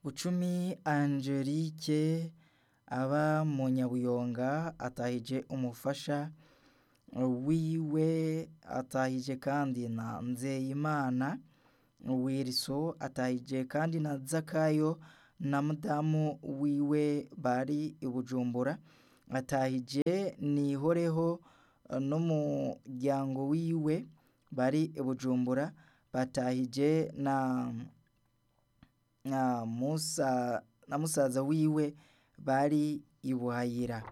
Bucumi Angelique aba mu Nyabuyonga atahije umufasha wiwe atahije kandi na Nzeyimana Wilson atahije kandi na Zakayo na mudamu wiwe bari i Bujumbura atahije Nihoreho n'umuryango wiwe bari i Bujumbura batahije na na Musa na musaza wiwe bari i Buhayira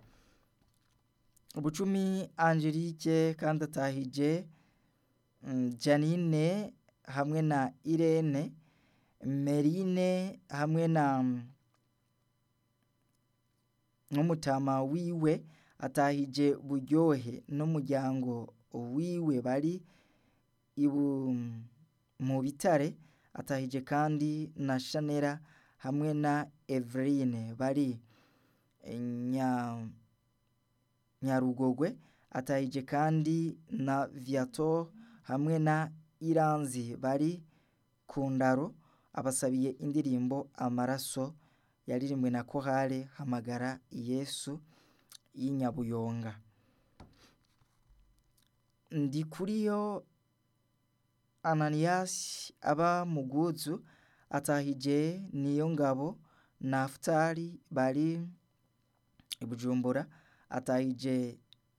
Bucumi Angelique kandi atahije Janine hamwe na Irene Merine hamwe na n'umutama wiwe atahije Buryohe n'umuryango wiwe bari mu bitare atahije kandi na Shanera hamwe na Eveline bari Nyarugogwe atahije kandi na Viator hamwe na Iranzi bari ku ndaro abasabiye indirimbo amaraso yaririmbwe na Korale Hamagara Yesu y'i Nyabuyonga Ndikuriyo Ananias aba mu Bwuzu atahije Niyongabo Naftali bari i Bujumbura atahije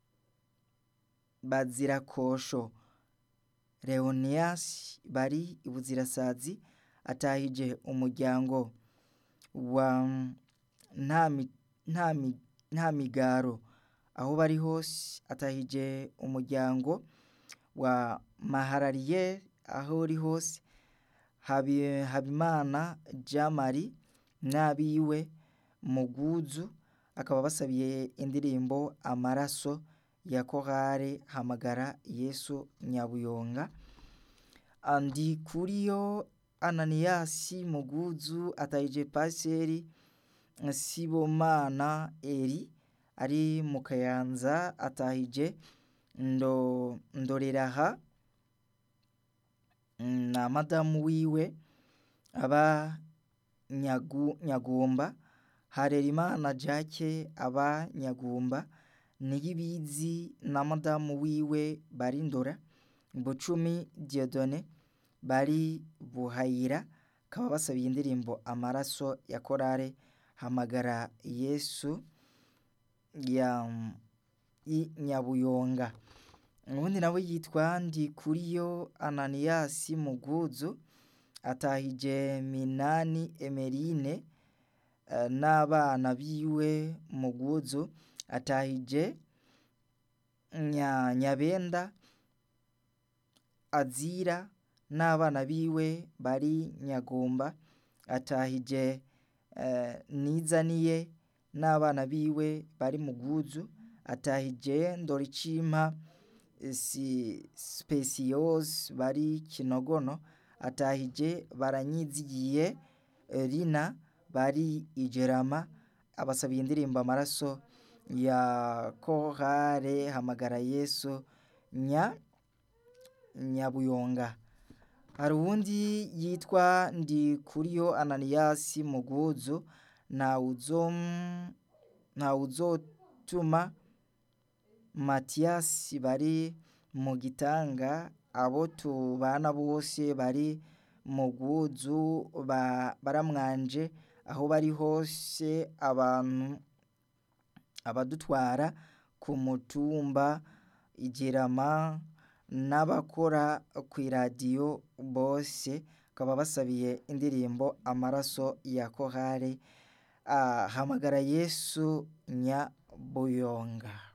Bazirakosho Leonias bari i Buzirasazi atahije umuryango wa Ntamigaro aho bari hose atahije umuryango wa Maharariye aho uri hose Habimana Jean Marie n'abiwe mu Bwuzu akaba basabiye indirimbo amaraso ya Korale Hamagara Yesu Nyabuyonga Ndikuriyo Ananias mu Bwuzu atahije Pasiteri Sibomana Eri ari mu Kayanza atahije Ndoreraha na madamu wiwe aba Nyagumba Harerimana Jacques aba Nyagumba Niyibizi na madamu wiwe bari Ndora Bucumi Dieudonné bari Buhayira bakaba basabiye indirimbo amaraso ya Korale Hamagara Yesu y'i Nyabuyonga uwundi nawe yitwa Ndikuriyo Ananias mu Bwuzu atahije Minani Emeline n'abana biwe mu Bwuzu atahije Nyabenda Azira n'abana biwe bari Nyagumba atahije Nizaniye n'abana biwe bari mu Bwuzu atahije Ndoricimpa Speciose bari Kinogono atahije Baranyizigiye Rina bari Ijerama abasabiye indirimbo amaraso ya Korale Hamagara Yesu Nyabuyonga hari uwundi yitwa Ndikuriyo Ananias mu Bwuzu Ntawuzotuma Mathias bari mu Gitanga abo tubana bose bari mu Bwuzu baramwanje aho bari hose abantu abadutwara ku mutumba Ijerama n'abakora kw'iradiyo bose bakaba basabiye indirimbo amaraso ya Korale Hamagara Yesu Nyabuyonga